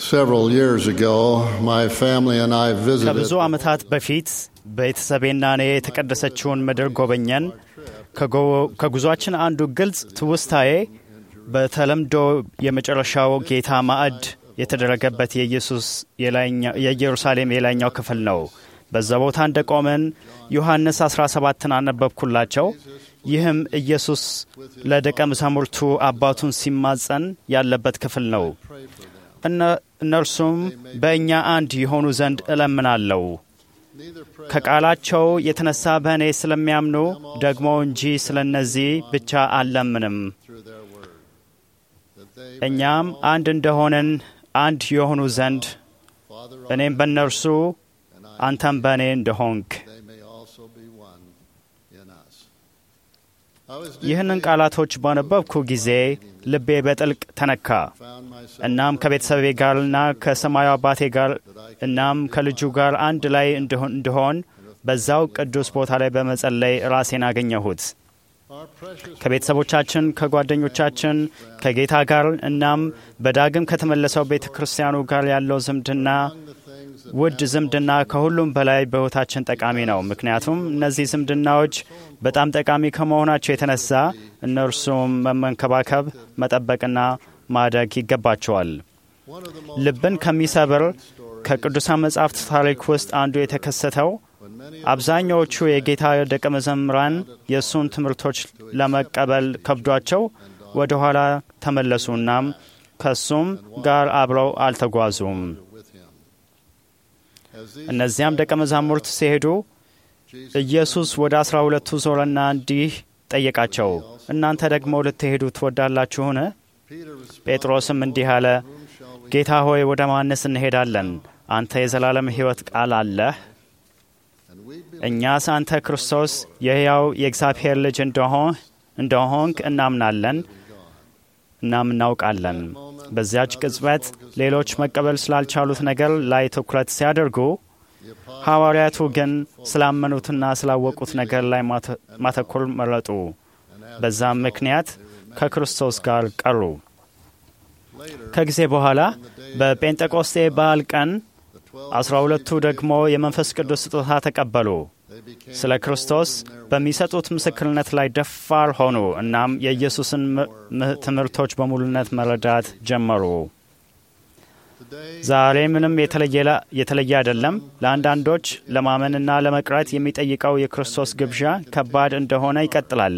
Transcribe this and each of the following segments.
Several years ago, my family and I visited ከብዙ ዓመታት በፊት ቤተሰቤና እኔ የተቀደሰችውን ምድር ጎበኘን። ከጎ- ከጉዟችን አንዱ ግልጽ ትውስታዬ በተለምዶ የመጨረሻው ጌታ ማዕድ የተደረገበት የኢየሱስ የላይኛ- የኢየሩሳሌም የላይኛው ክፍል ነው። በዛ ቦታ እንደ ቆመን ዮሐንስ 17ን አነበብኩላቸው። ይህም ኢየሱስ ለደቀ መዛሙርቱ አባቱን ሲማጸን ያለበት ክፍል ነው። እነ- እነርሱም በእኛ አንድ የሆኑ ዘንድ እለምናለሁ ከቃላቸው የተነሳ በእኔ ስለሚያምኑ ደግሞ እንጂ ስለ እነዚህ ብቻ አልለምንም። እኛም አንድ እንደሆንን አንድ የሆኑ ዘንድ እኔም በእነርሱ አንተም በእኔ እንደሆንክ they may also be one in us. I was ይህንን ቃላቶች ባነበብኩ ጊዜ ልቤ በጥልቅ ተነካ። found myself እናም ከቤተሰቤ ጋርና ከሰማዩ አባቴ ጋር እናም ከልጁ ጋር አንድ ላይ እንድሆን እንድሆን በዛው ቅዱስ ቦታ ላይ በመጸለይ ራሴን አገኘሁት። our precious ከቤተሰቦቻችን፣ ከጓደኞቻችን፣ ከጌታ ጋር እናም በዳግም ከተመለሰው ቤተ ክርስቲያኑ ጋር ያለው ዝምድና the things that ውድ ዝምድና ከሁሉም በላይ በሕይወታችን ጠቃሚ ነው። ምክንያቱም እነዚህ ዝምድናዎች በጣም ጠቃሚ ከመሆናቸው የተነሳ እነርሱም መመንከባከብ፣ መጠበቅና ማደግ ይገባቸዋል። one of the most ልብን ከሚሰብር ከቅዱሳን መጻሕፍት ታሪክ ውስጥ አንዱ የተከሰተው when many አብዛኛዎቹ የጌታ ደቀ መዘምራን የእሱን ትምህርቶች ለመቀበል ከብዷቸው ወደ ኋላ ተመለሱ። እናም ከእሱም ጋር አብረው አልተጓዙም። with him. As these እነዚያም ደቀ መዛሙርት ሲሄዱ ኢየሱስ ወደ አስራ ሁለቱ ዞረና እንዲህ ጠየቃቸው፣ እናንተ ደግሞ ልትሄዱ ትወዳላችሁን? Peter responded, ጴጥሮስም እንዲህ አለ፣ ጌታ ሆይ ወደ ማንስ እንሄዳለን? አንተ የዘላለም ሕይወት ቃል አለህ። and we believe እኛስ አንተ ክርስቶስ የሕያው የእግዚአብሔር ልጅ እንደሆን እንደሆንክ እናምናለን እናም እናውቃለን። በዚያች ቅጽበት ሌሎች መቀበል ስላልቻሉት ነገር ላይ ትኩረት ሲያደርጉ ሐዋርያቱ ግን ስላመኑትና ስላወቁት ነገር ላይ ማተ- ማተኮር መረጡ። በዛም ምክንያት ከክርስቶስ ጋር ቀሩ። ከጊዜ በኋላ በጴንጤቆስጤ በዓል ቀን አስራ ሁለቱ ደግሞ የመንፈስ ቅዱስ ስጦታ ተቀበሉ። ስለ ክርስቶስ በሚሰጡት ምስክርነት ላይ ደፋር ሆኑ። እናም የኢየሱስን ም- ም- ትምህርቶች በሙሉነት መረዳት ጀመሩ። ዛሬ ምንም የተለየ ላ- የተለየ አይደለም። ለአንዳንዶች ለማመንና ለመቅረት የሚጠይቀው የክርስቶስ ግብዣ ከባድ እንደሆነ ይቀጥላል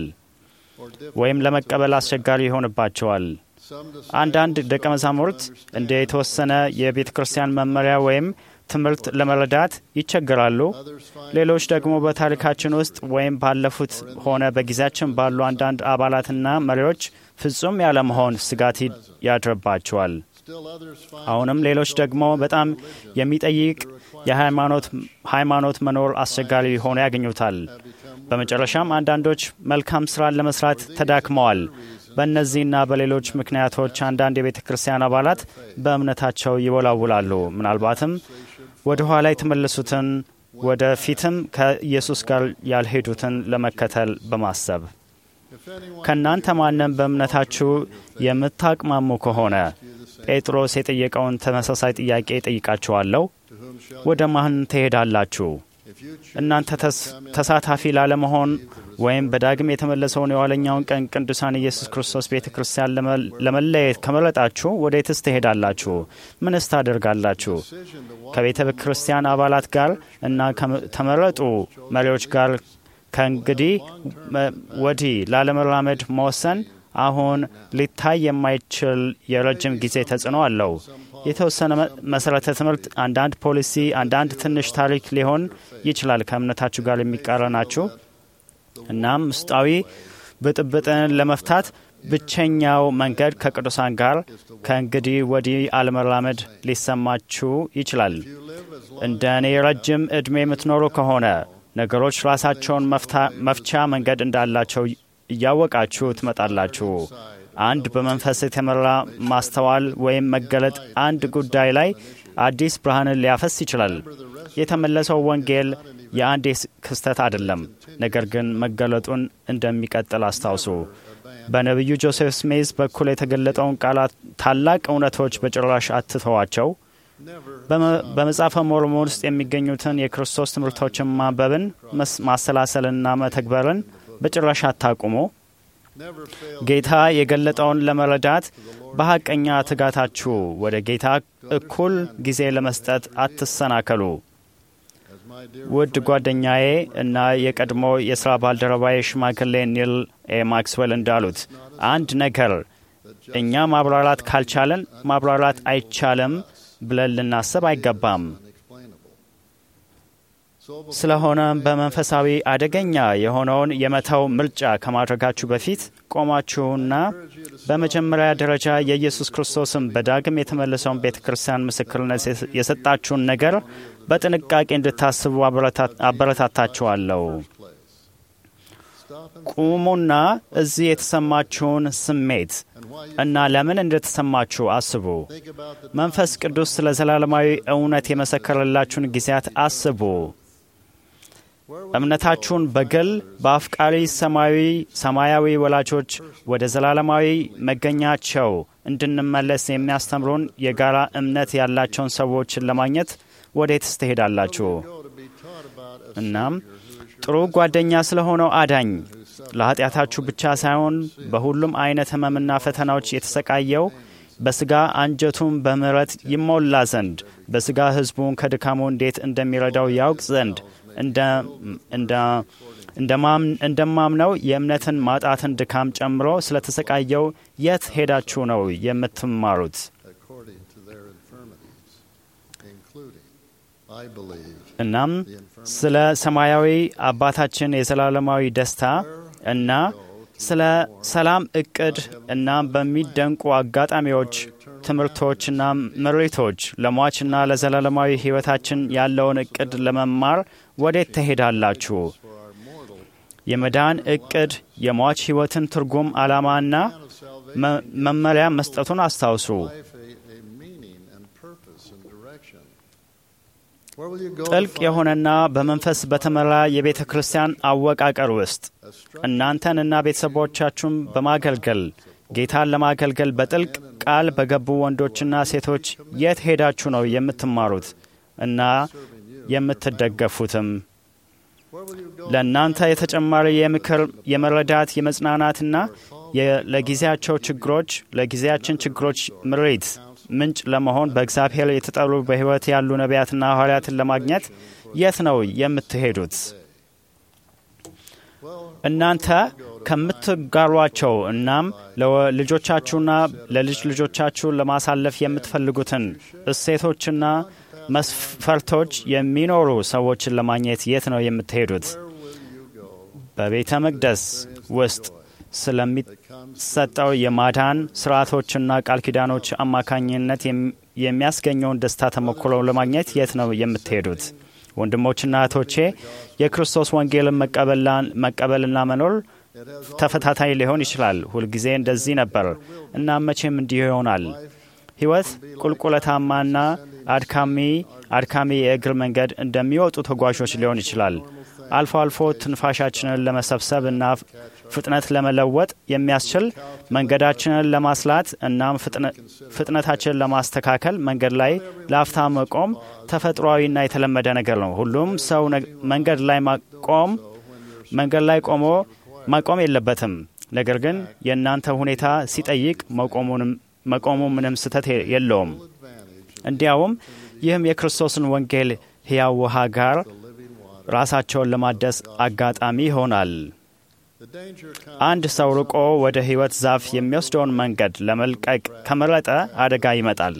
ወይም ለመቀበል አስቸጋሪ ይሆንባቸዋል። some dis- አንዳንድ ደቀ መዛሙርት እንደ የተወሰነ የቤተ ክርስቲያን መመሪያ ወይም ትምህርት ለመረዳት ይቸገራሉ። others find ሌሎች ደግሞ በታሪካችን ውስጥ ወይም ባለፉት ሆነ በጊዜያችን ባሉ አንዳንድ አባላትና መሪዎች ፍጹም ያለመሆን ስጋት ይ- ያድርባቸዋል። still others find አሁንም ሌሎች ደግሞ በጣም የሚጠይቅ የሃይማኖት ሃይማኖት መኖር አስቸጋሪ ሆኖ ያገኙታል። በመጨረሻም አንዳንዶች መልካም ስራን ለመስራት ተዳክመዋል። በእነዚህና በሌሎች ምክንያቶች አንዳንድ የቤተ ክርስቲያን አባላት በእምነታቸው ይወላውላሉ። ምናልባትም ወደ ኋላ የተመለሱትን ወደ ፊትም ከኢየሱስ ጋር ያልሄዱትን ለመከተል በማሰብ if anyone ከእናንተ ማንም በእምነታችሁ የምታቅማሙ ከሆነ ጴጥሮስ የጠየቀውን ተመሳሳይ ጥያቄ ጠይቃችኋለሁ። to whom shall ወደ ማን ትሄዳላችሁ? if you choose እናንተ ተስ- ተሳታፊ ላለመሆን ወይም በዳግም የተመለሰውን የኋለኛውን ቀን ቅዱሳን ኢየሱስ ክርስቶስ ቤተ ክርስቲያን ለመ- ለመለየት ከመረጣችሁ ወዴትስ ትሄዳላችሁ? ምንስ ታደርጋላችሁ? decision to walk ከቤተ ክርስቲያን አባላት ጋር እና ከተመረጡ መሪዎች ጋር ከእንግዲህ መ- ወዲህ ላለመራመድ መወሰን አሁን ሊታይ የማይችል የረጅም ጊዜ ተጽዕኖ አለው። የተወሰነ መ- መሰረተ ትምህርት፣ አንዳንድ ፖሊሲ፣ አንዳንድ ትንሽ ታሪክ ሊሆን ይችላል ከእምነታችሁ ጋር የሚቃረናችሁ። እናም ውስጣዊ ብጥብጥን ለመፍታት ብቸኛው መንገድ ከቅዱሳን ጋር ከእንግዲህ ወዲህ አለመራመድ ሊሰማችሁ ይችላል። እንደ እኔ ረጅም ዕድሜ የምትኖሩ ከሆነ ነገሮች ራሳቸውን መፍታ- መፍቻ መንገድ እንዳላቸው እያወቃችሁ ትመጣላችሁ። አንድ በመንፈስ የተመራ ማስተዋል ወይም መገለጥ አንድ ጉዳይ ላይ አዲስ ብርሃንን ሊያፈስ ይችላል። የተመለሰው ወንጌል የአንድ ክስተት አይደለም፣ ነገር ግን መገለጡን እንደሚቀጥል አስታውሱ። በነቢዩ ጆሴፍ ስሜዝ በኩል የተገለጠውን ቃላት ታላቅ እውነቶች በጭራሽ አትተዋቸው። በመጽሐፈ ሞርሞን ውስጥ የሚገኙትን የክርስቶስ ትምህርቶችን ማንበብን፣ ማሰላሰልና መተግበርን በጭራሽ አታቁሙ። ጌታ የገለጠውን ለመረዳት በሐቀኛ ትጋታችሁ ወደ ጌታ እኩል ጊዜ ለመስጠት አትሰናከሉ። ውድ ጓደኛዬ እና የቀድሞ የሥራ ባልደረባዬ ሽማግሌ ኒል ኤ ማክስዌል እንዳሉት አንድ ነገር እኛ ማብራራት ካልቻለን ማብራራት አይቻልም ብለን ልናስብ አይገባም። ስለሆነም በመንፈሳዊ አደገኛ የሆነውን የመተው ምርጫ ከማድረጋችሁ በፊት ቆማችሁና በመጀመሪያ ደረጃ የኢየሱስ ክርስቶስን በዳግም የተመለሰውን ቤተ ክርስቲያን ምስክርነት የሰጣችሁን ነገር በጥንቃቄ እንድታስቡ አበረታታችኋለሁ። ቁሙና እዚህ የተሰማችሁን ስሜት እና ለምን እንደተሰማችሁ አስቡ። መንፈስ ቅዱስ ስለ ዘላለማዊ እውነት የመሰከረላችሁን ጊዜያት አስቡ። እምነታችሁን በግል በአፍቃሪ ሰማያዊ ሰማያዊ ወላጆች ወደ ዘላለማዊ መገኛቸው እንድንመለስ የሚያስተምሩን የጋራ እምነት ያላቸውን ሰዎችን ለማግኘት ወዴትስ ትሄዳላችሁ? እናም ጥሩ ጓደኛ ስለሆነው አዳኝ ለኃጢአታችሁ ብቻ ሳይሆን በሁሉም አይነት ሕመምና ፈተናዎች የተሰቃየው በሥጋ አንጀቱን በምሕረት ይሞላ ዘንድ በሥጋ ሕዝቡን ከድካሙ እንዴት እንደሚረዳው ያውቅ ዘንድ እንደማምነው የእምነትን ማጣትን ድካም ጨምሮ ስለተሰቃየው የት ሄዳችሁ ነው የምትማሩት? እናም ስለ ሰማያዊ አባታችን የዘላለማዊ ደስታ እና ስለ ሰላም እቅድ እና በሚደንቁ አጋጣሚዎች ትምህርቶችና ምሪቶች ለሟችና ለዘላለማዊ ሕይወታችን ያለውን እቅድ ለመማር ወዴት ትሄዳላችሁ? የመዳን እቅድ የሟች ሕይወትን ትርጉም ዓላማና መመሪያ መስጠቱን አስታውሱ። ጥልቅ የሆነና በመንፈስ በተመራ የቤተ ክርስቲያን አወቃቀር ውስጥ እናንተንና ቤተሰቦቻችሁን በማገልገል ጌታን ለማገልገል በጥልቅ ቃል በገቡ ወንዶችና ሴቶች የት ሄዳችሁ ነው የምትማሩት እና የምትደገፉትም? ለእናንተ የተጨማሪ የምክር፣ የመረዳት፣ የመጽናናትና ለጊዜያቸው ችግሮች ለጊዜያችን ችግሮች ምሪት ምንጭ ለመሆን በእግዚአብሔር የተጠሩ በሕይወት ያሉ ነቢያትና ሐዋርያትን ለማግኘት የት ነው የምትሄዱት? እናንተ ከምትጋሯቸው እናም ለልጆቻችሁና ለልጅ ልጆቻችሁ ለማሳለፍ የምትፈልጉትን እሴቶችና መስፈርቶች የሚኖሩ ሰዎችን ለማግኘት የት ነው የምትሄዱት? በቤተ መቅደስ ውስጥ ስለሚሰጠው የማዳን ስርዓቶችና ቃል ኪዳኖች አማካኝነት የሚያስገኘውን ደስታ ተሞክሮ ለማግኘት የት ነው የምትሄዱት? ወንድሞችና እህቶቼ የክርስቶስ ወንጌልን መቀበልና መኖር ተፈታታይ ሊሆን ይችላል። ሁልጊዜ እንደዚህ ነበር እና መቼም እንዲሁ ይሆናል። ሕይወት ቁልቁለታማና አድካሚ አድካሚ የእግር መንገድ እንደሚወጡ ተጓዦች ሊሆን ይችላል። አልፎ አልፎ ትንፋሻችንን ለመሰብሰብ እና ፍጥነት ለመለወጥ የሚያስችል መንገዳችንን ለማስላት እናም ፍጥነታችንን ለማስተካከል መንገድ ላይ ለአፍታ መቆም ተፈጥሯዊና የተለመደ ነገር ነው። ሁሉም ሰው መንገድ ላይ ማቆም መንገድ ላይ ቆሞ ማቆም የለበትም። ነገር ግን የእናንተ ሁኔታ ሲጠይቅ መቆሙ ምንም ስህተት የለውም። እንዲያውም ይህም የክርስቶስን ወንጌል ሕያው ውሃ ጋር ራሳቸውን ለማደስ አጋጣሚ ይሆናል። አንድ ሰው ርቆ ወደ ሕይወት ዛፍ የሚወስደውን መንገድ ለመልቀቅ ከመረጠ አደጋ ይመጣል።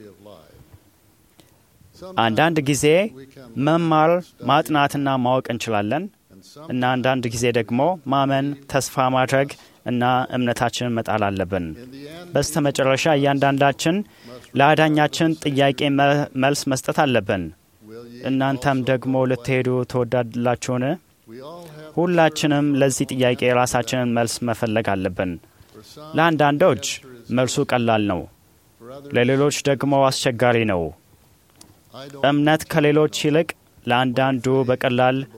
አንዳንድ ጊዜ መማር ማጥናትና ማወቅ እንችላለን እና አንዳንድ ጊዜ ደግሞ ማመን፣ ተስፋ ማድረግ እና እምነታችንን መጣል አለብን። በስተ መጨረሻ እያንዳንዳችን ለአዳኛችን ጥያቄ መልስ መስጠት አለብን። እናንተም ደግሞ ልትሄዱ ትወዳላችሁን? ሁላችንም ለዚህ ጥያቄ የራሳችንን መልስ መፈለግ አለብን። ለአንዳንዶች መልሱ ቀላል ነው፣ ለሌሎች ደግሞ አስቸጋሪ ነው። እምነት ከሌሎች ይልቅ ለአንዳንዱ በቀላል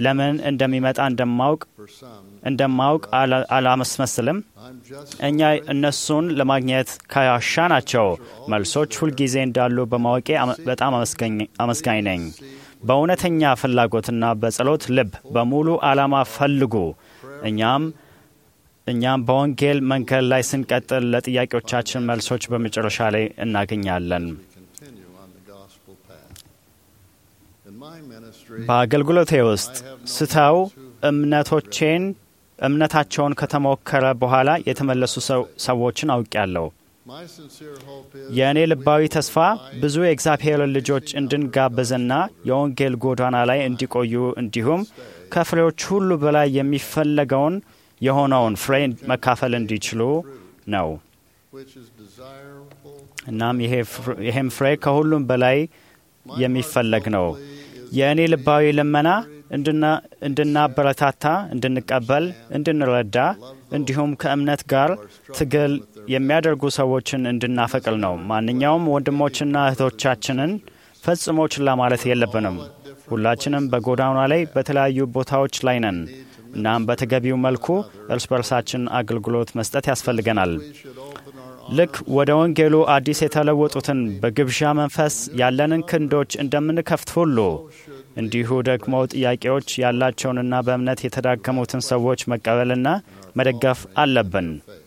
ለምን እንደሚመጣ እንደማውቅ For some, እንደማውቅ አላ- አላመስመስልም። I'm just እኛ እነሱን ለማግኘት ካሻናቸው መልሶች ሁልጊዜ እንዳሉ በማወቄ አመ- በጣም አመስገኝ- አመስጋኝ ነኝ። በእውነተኛ ፍላጎትና በጸሎት ልብ በሙሉ ዓላማ ፈልጉ። እኛም እኛም በወንጌል መንገድ ላይ ስንቀጥል ለጥያቄዎቻችን መልሶች በመጨረሻ ላይ እናገኛለን። we continue on the gospel path. In my ministry, በአገልግሎቴ ውስጥ ስተው እምነቶቼን እምነታቸውን ከተሞከረ በኋላ የተመለሱ ሰው- ሰዎችን አውቄያለሁ። my sincere hope is የእኔ ልባዊ ተስፋ ብዙ የእግዚአብሔርን ልጆች እንድንጋብዝና የወንጌል ጎዳና ላይ እንዲቆዩ እንዲሁም ከፍሬዎች ሁሉ በላይ የሚፈለገውን የሆነውን ፍሬ መካፈል እንዲችሉ ነው። which is desirable. እናም ይሄ ፍር- ይሄም ፍሬ ከሁሉም በላይ የሚፈለግ ነው። የእኔ ልባዊ ልመና እንድና- እንድናበረታታ፣ እንድንቀበል፣ እንድንረዳ እንዲሁም ከእምነት ጋር ትግል የሚያደርጉ ሰዎችን እንድናፈቅል ነው። ማንኛውም ወንድሞችና እህቶቻችንን ፈጽሞ ችላ ማለት የለብንም። ሁላችንም በጎዳና ላይ በተለያዩ ቦታዎች ላይ ነን። እናም በተገቢው መልኩ እርስ በርሳችን አገልግሎት መስጠት ያስፈልገናል። We should open our ልክ ወደ ወንጌሉ አዲስ የተለወጡትን በግብዣ መንፈስ ያለንን ክንዶች እንደምንከፍት ሁሉ እንዲሁ ደግሞ ጥያቄዎች ያላቸውንና በእምነት የተዳከሙትን ሰዎች መቀበልና መደገፍ አለብን።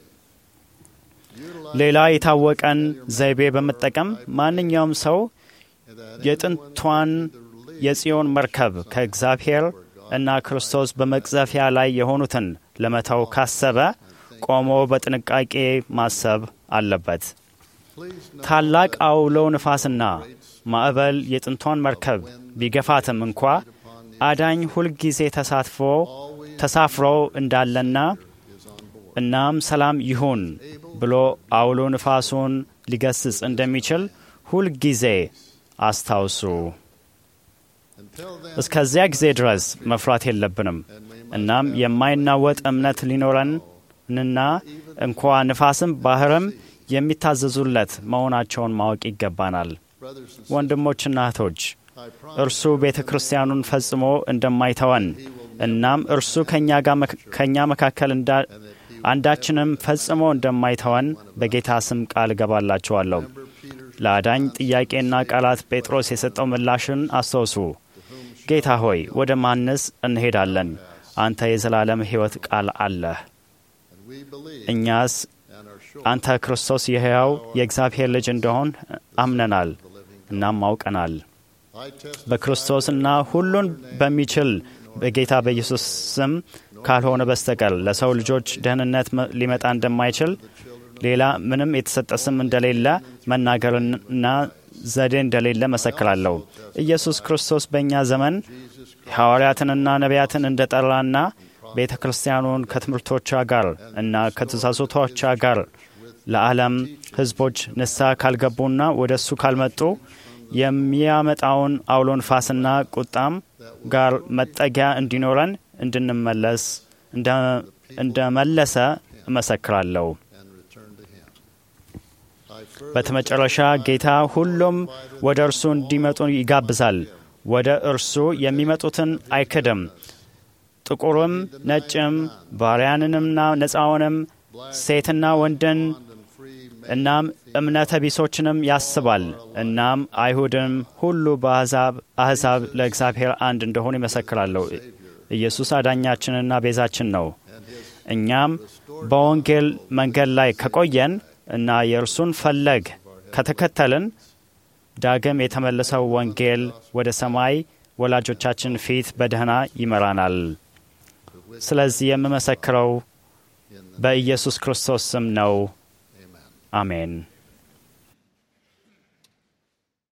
ሌላ የታወቀን ዘይቤ በመጠቀም ማንኛውም ሰው የጥንቷን የጽዮን መርከብ ከእግዚአብሔር እና ክርስቶስ በመቅዘፊያ ላይ የሆኑትን ለመተው ካሰበ ቆሞ በጥንቃቄ ማሰብ አለበት። please know ታላቅ አውሎ ንፋስና ማዕበል የጥንቷን መርከብ ቢገፋትም እንኳ አዳኝ ሁልጊዜ ተሳትፎ ተሳፍሮ እንዳለና እናም ሰላም ይሁን ብሎ አውሎ ንፋሱን ሊገስጽ እንደሚችል ሁልጊዜ አስታውሱ። until then እስከዚያ ጊዜ ድረስ መፍራት የለብንም። እናም የማይናወጥ እምነት ሊኖረንና እንኳ ንፋስም ባህርም የሚታዘዙለት መሆናቸውን ማወቅ ይገባናል። brothers and ወንድሞችና እህቶች I promise እርሱ ቤተ ክርስቲያኑን ፈጽሞ እንደማይተወን እናም እርሱ ከእኛ ጋር መክ- ከእኛ መካከል እንዳ- አንዳችንም ፈጽሞ እንደማይተወን በጌታ ስም ቃል እገባላችኋለሁ። ለአዳኝ ጥያቄና ቃላት ጴጥሮስ የሰጠው ምላሽን አስታውሱ። ጌታ ሆይ ወደ ማንስ እንሄዳለን? አንተ የዘላለም ሕይወት ቃል አለህ። and we believe እኛስ and are sure አንተ ክርስቶስ የሕያው የእግዚአብሔር ልጅ እንደሆን አምነናል እናም አውቀናል። I testify በክርስቶስና ሁሉን በሚችል በጌታ በኢየሱስ ስም ካልሆነ በስተቀር ለሰው ልጆች ደህንነት መ- ሊመጣ እንደማይችል ሌላ ምንም የተሰጠ ስም እንደሌለ መናገርና ዘዴ እንደሌለ መሰክራለሁ። ኢየሱስ ክርስቶስ በእኛ ዘመን ሐዋርያትንና ነቢያትን እንደጠራና ቤተ ክርስቲያኑን ከትምህርቶቿ ጋር እና ከትእዛዞቶቿ ጋር ለዓለም ሕዝቦች ንስሐ ካልገቡና ወደ እሱ ካልመጡ የሚያመጣውን አውሎ ንፋስና ቁጣም ጋር መጠጊያ እንዲኖረን እንድንመለስ እንደ- እንደመለሰ እመሰክራለሁ። and return to him. I further በተመጨረሻ ጌታ ሁሉም ወደ እርሱ እንዲመጡ ይጋብዛል። ወደ እርሱ የሚመጡትን አይክድም። ጥቁርም ነጭም፣ ባሪያንንምና ነፃውንም፣ ሴትና ወንድን and free men እናም እምነተ ቢሶችንም ያስባል። እናም አይሁድም ሁሉ በአሕዛብ አሕዛብ ለእግዚአብሔር አንድ እንደሆኑ ይመሰክራለሁ። ኢየሱስ አዳኛችንና ቤዛችን ነው። እኛም በወንጌል መንገድ ላይ ከቆየን እና የእርሱን ፈለግ ከተከተልን ዳግም የተመለሰው ወንጌል ወደ ሰማይ ወላጆቻችን ፊት በደህና ይመራናል። ስለዚህ የምመሰክረው በኢየሱስ ክርስቶስ ስም ነው። Amen. አሜን።